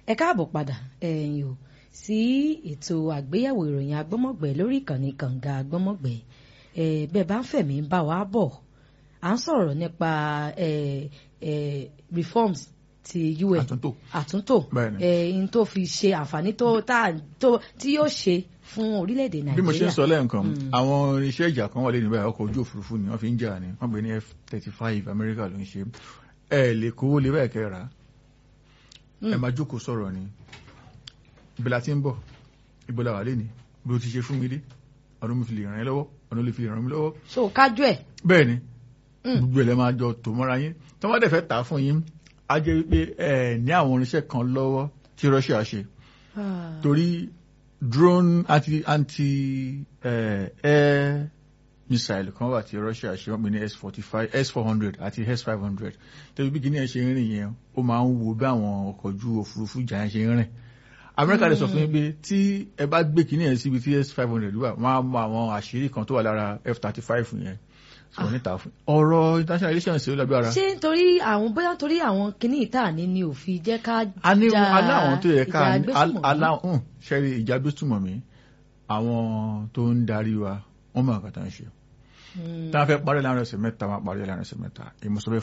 ẹ káàbọ̀ padà ẹ̀yin o sí ètò àgbéyẹ̀wò ìròyìn agbọ́mọ̀gbẹ́ lórí ìkànnì kànga agbọ́mọ̀gbẹ́ bẹ́ẹ̀ bá ń fẹ̀mí ń bá wa bọ̀ à ń sọ̀rọ̀ nípa reforms ti UN àtúntò àtúntò ẹ̀yin tó fi ṣe àǹfààní tó tí yóò ṣe fún orílẹ̀-èdè Nàìjíríà. bí mo ṣe ń sọ lẹ́ẹ̀kan àwọn irinṣẹ́ ìjà kan wà lẹ́nu báyìí ọkọ̀ ojú òfurufú ni wọ́n fi ń jà ní wọ́n pè ní f thirty five Amẹ́ríkà ló ń ṣe ẹ lè kówó lè báyìí kẹ́ra ẹ máa jókòó sọ̀rọ̀ ni ibi la ti ń bọ̀ ibo la wà lé ní bí o ti ṣe fún mi dé ọdún mi fi lè ràn yín lọ́wọ́ ọdún lè fi ràn mí lọ́wọ́. so kájú ẹ̀. bẹ́ẹ̀ ni gbogbo ẹ̀ lẹ́ máa jọ tò mọ́ra yín tí wọ́n dẹ̀ fẹ́ tà á fún yín á jẹ́ wípé ẹ ní àwọn irinṣẹ́ kan lọ́wọ́ tí Russia ṣe torí drone anti anti air missile kan wà tí Russia ṣe wọ́n pè ní s forty five s four hundred àti s five hundred tẹ́lẹ̀ bí kìnìyàn ṣe ń rìn yẹn ó máa ń wo bí àwọn ọkọ̀ ojú òfurufú jà yẹn ṣe ń rìn amẹ́ríkà lè sọ fún yín pé tí ẹ bá gbé kìnìyàn síbi tí s five hundred wà wọ́n á mọ àwọn àṣírí kan tó wà lára f thirty five yẹn sọ níta fún ọ̀rọ̀ international relations ṣe ó lágbára. ṣé nítorí àwọn bóyá nítorí àwọn kìnìún ìta ni ni ò fi jẹ́ ká a ní ja aláwọn tó yẹ ká ìjà agbésùnmọ̀mí? aláwọn ṣẹ́rí ìjà agbésùnmọ̀mí àwọn tó ń darí wa wọ́n mọ̀ nǹkan tó ń ṣe Hmm. tí wọ́n fẹ́ parí láàrin ọ̀sẹ̀ mẹ́ta wọ́n á parí láàrin ọ̀sẹ̀ mẹ́ta èmi sọ bẹ́ẹ̀